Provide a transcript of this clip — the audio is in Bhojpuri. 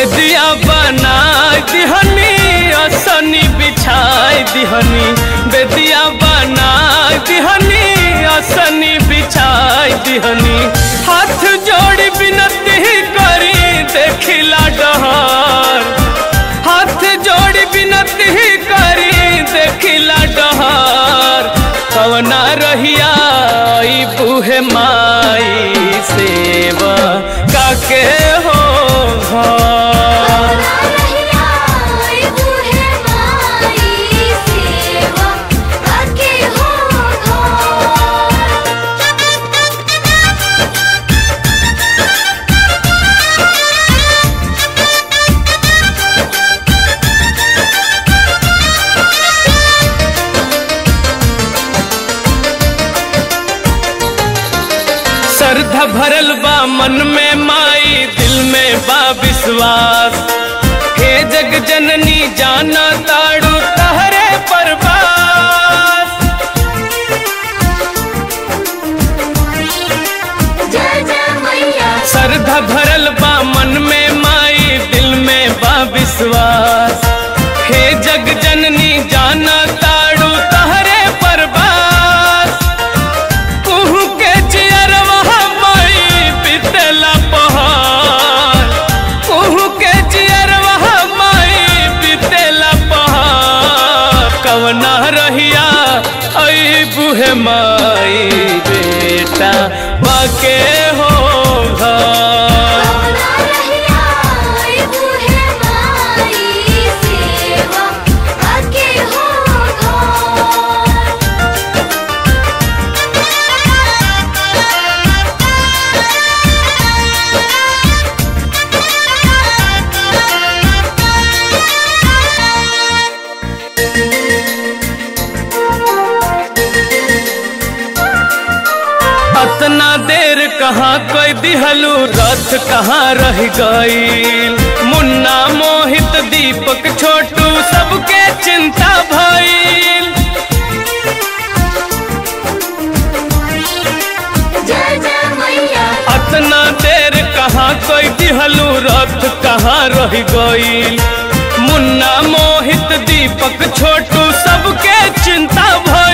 बेदिया बना दिहनी असनी बिछाई दिहनी बेदिया बना दिहनी असनी बिछाई दिहनी हाथ जोड़ी बिनती करी देखिला डहर हाथ जोड़ी बिनती करी देखिला डहर कवना रहिया ई बूहे माई सेवा काके हो घर श्रद्धा भरल बा मन में माई दिल में बा विश्वास हे जग जननी जाना ताड़ू तहरे परवास श्रद्धा भरल बा मन में माई दिल में बा विश्वास हे जग जननी जाना ताड़ू तहरे परवास कुहू के जियरवा माई बितला पहाड़ कुहू के जियरवा माई बितला पहाड़ कवना रहिया आई बुहे माई बेटा बाके हो घर अतना देर कहाँ कोई दिहलू रथ कहाँ रह गईल मुन्ना मोहित दीपक छोटू सबके चिंता भइल अतना देर कहाँ कोई दिहलू रथ कहाँ रह गईल मुन्ना मोहित दीपक छोटू सबके चिंता भइल